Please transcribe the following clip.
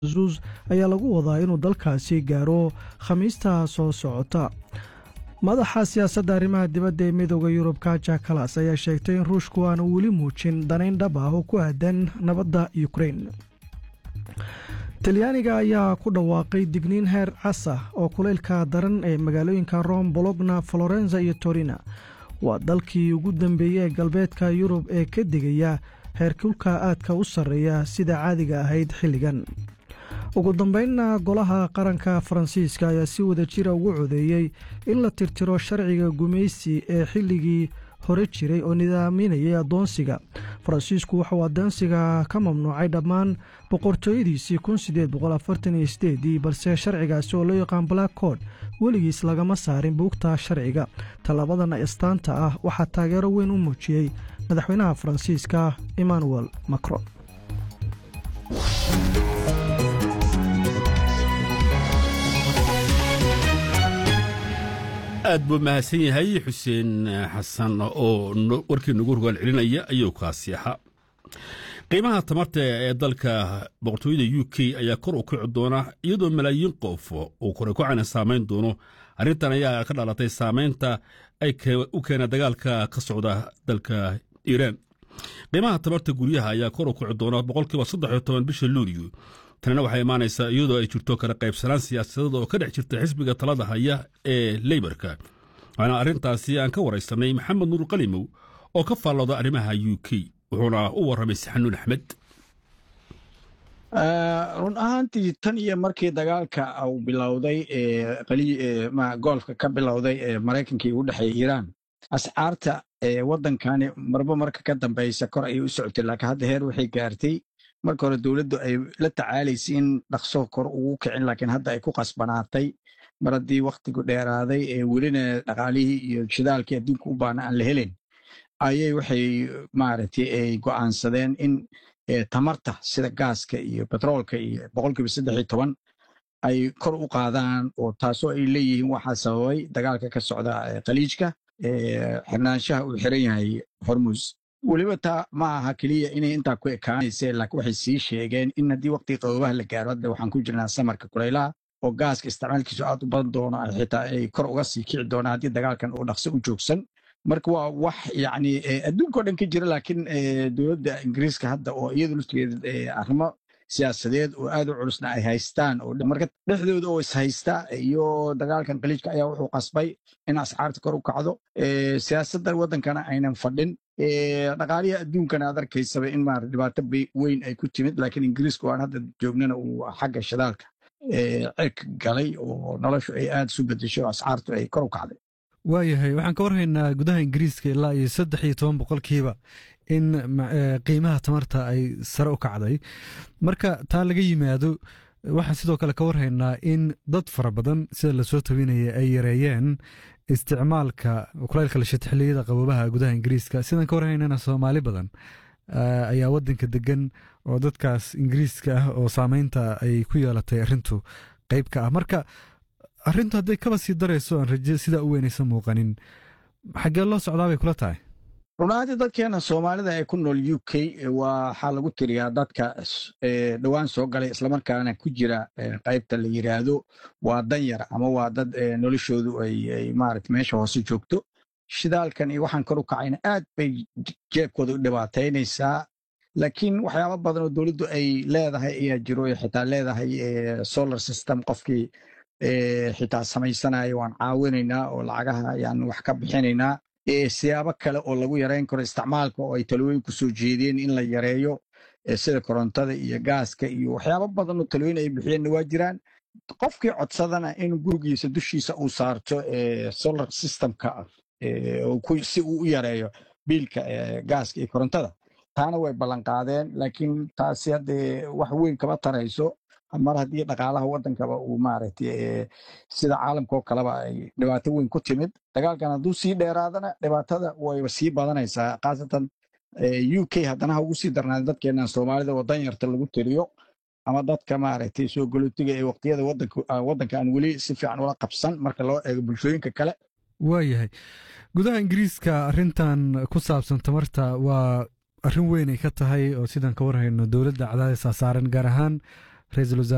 zus ayaa lagu wadaa inuu dalkaasi gaaro khamiista soo socota madaxa siyaasadda arrimaha dibadda ee midooda yurub kaja kalas ayaa sheegtay in ruushku aanu weli muujin danayn dhab ah oo ku aadan nabadda ukrein talyaaniga ayaa ku dhawaaqay digniin heer casa oo kulaylka daran ee magaalooyinka rom bologna florenza iyo torina waa dalkii ugu dambeeyey ee galbeedka yurub ee ka digaya heerkulka aadka u sarreeya sida caadiga ahayd xilligan ugu dambeynna golaha qaranka faransiiska ayaa si wada jira ugu codeeyey in la tirtiro sharciga gumaysi ee xilligii hore jiray oo nidaaminayay addoonsiga faransiisku wuxuu addoonsiga ka mamnuucay dhammaan boqortooyadiisii ii balse sharcigaasi oo loo yaqaan black cod weligiis lagama saarin buugta sharciga tallabadan astaanta ah waxaa taageero weyn u muujiyey madaxweynaha faransiiska emmanuel macron aad buu mahadsan yahay xuseen xasan oo warkii nagu rogaal celinaya ayuu kaasi ahaa qiimaha tamarta ee dalka boqortooyada u k ayaa kor u kici doona iyadoo malaayiin qof uu kore kocana saamayn doono arrintan ayaa ka dhalatay saamaynta ay u keena dagaalka ka socda dalka iiraan qiimaha tamarta guryaha ayaa kor u kici doona boqolkiiba saddex iyo toban bisha luuliyo tanina waxay imaanaysaa iyadoo ay jirto kala qaybsanaan siyaasadeed oo ka dhex jirta xisbiga talada haya ee leybarka waxaana arrintaasi aan ka waraysanay maxamed nuur qalimow oo ka faallooda arrimaha u k wuxuuna u warramay saxanuun axmed run ahaantii tan iyo markii dagaalka uu bilowday goolfka ka bilowday ee maraykankii u dhexeeya iiraan ascaarta waddankani marba marka ka dambaysa kor ayay u socotay laakiin hadda heer waxay gaartay marka hore dowladdu ay la tacaalaysay in dhaqso kor ugu kicin laakiin hadda ay ku qasbanaatay mar haddii wakhtigu dheeraaday ee welina dhaqaalihii iyo shidaalkii adduunka u baana aan la helin ayay waxay maaragtay ay go'aansadeen in tamarta sida gaaska iyo betroolka iyo boqolkiiba saddex iyo toban ay kor u qaadaan oo taasoo ay leeyihiin waxaa sababay dagaalka ka socda khaliijka xirnaanshaha uu xiran yahay hormus weliba taa ma aha keliya inay intaa ku ekaanayse laakiin waxay sii sheegeen in haddii waqtiga qaboobaha la gaaro hadda waxaan ku jirnaa samarka kulaylaha oo gaaska isticmaalkiisu aad u badan doono xitaa ay kor uga sii kici doonaan haddii dagaalkan uu dhaqso u joogsan marka waa wax yacni adduunkao dhan ka jira laakiin dowladda ingiriiska hadda oo iyadu laftigeeda arrimo siyaasadeed oo aad u culusna ay haystaan oo marka dhexdooda oo is haysta iyo dagaalkan khaliijka ayaa wuxuu qasbay in ascaarta kor u kacdo siyaasadda waddankana aynan fadhin dhaqaalihi adduunkana aad arkaysaba in maara dhibaato weyn ay ku timid laakiin ingiriiska waan hadda joognana uu xagga shidaalka cirka galay oo noloshu ay aad isu bedesho ascaartu ay kor u kacday waayahay waxaan ka warhaynaa gudaha ingiriiska ilaa iyo saddex iyo toban boqolkiiba in qiimaha tamarta ay sare u kacday marka taa laga yimaado waxaan sidoo kale ka warhaynaa in dad fara badan sida lasoo tabinaya ay yareeyeen isticmaalka kulaylka lashita xilliyada qaboobaha gudaha ingiriiska sidaan ka warhaynana soomaali badan ayaa wadanka degan oo dadkaas ingiriiska ah oo saameynta ay ku yeelatay arrintu qeyb ka ah marka arrintu hadday kaba sii darayso aan raje sidaa u weynaysa muuqanin xaggee loo socdaa bay kula tahay runaantii dadkeena soomaalida ee ku nool u k waxaa lagu tiriyaa dadka dhowaan soo galay islamarkaana ku jira qaybta la yiraahdo waa danyar ama waa dad noloshoodu ay maarata meesha hoose joogto shidaalkan iyo waxaan kor u kacayna aad bay jeebkooda u dhibaataynaysaa laakiin waxyaaba badan oo dowladdu ay leedahay ayaa jiro xitaa leedahay solar system qofkii xitaa samaysanayo waan caawinaynaa oo lacagaha ayaan wax ka bixinaynaa siyaabo kale oo lagu yareyn karo isticmaalka oo ay talooyin ku soo jeedeen in la yareeyo sida korontada iyo gaaska iyo waxyaabo badan oo talooyin ay bixiyeenna waa jiraan qofkii codsadana in gurigiisa dushiisa uu saarto solar systemka si uu u yareeyo biilka gaaska iyo korontada taana way ballanqaadeen laakiin taasi haddee wax weyn kama tarayso mar haddii dhaqaalaha waddankaba uu maaragtay sida caalamka oo kaleba ay dhibaato weyn ku timid dagaalkan hadduu sii dheeraadana dhibaatada wayba sii badanaysaa khaasatan u k haddana ha ugu sii darnaada dadkeenan soomaalida oo danyarta lagu tiriyo ama dadka maaragtay soo galootiga ee waqtiyada waddanka aan weli si fiican ula qabsan marka loo eego bulshooyinka kale waayahay gudaha ingiriiska arrintan ku saabsan tamarta waa arrin weyn ay ka tahay oo sidaan ka warhayno dowladda cadaadis saaran gaar ahaan ra-iisul wasaare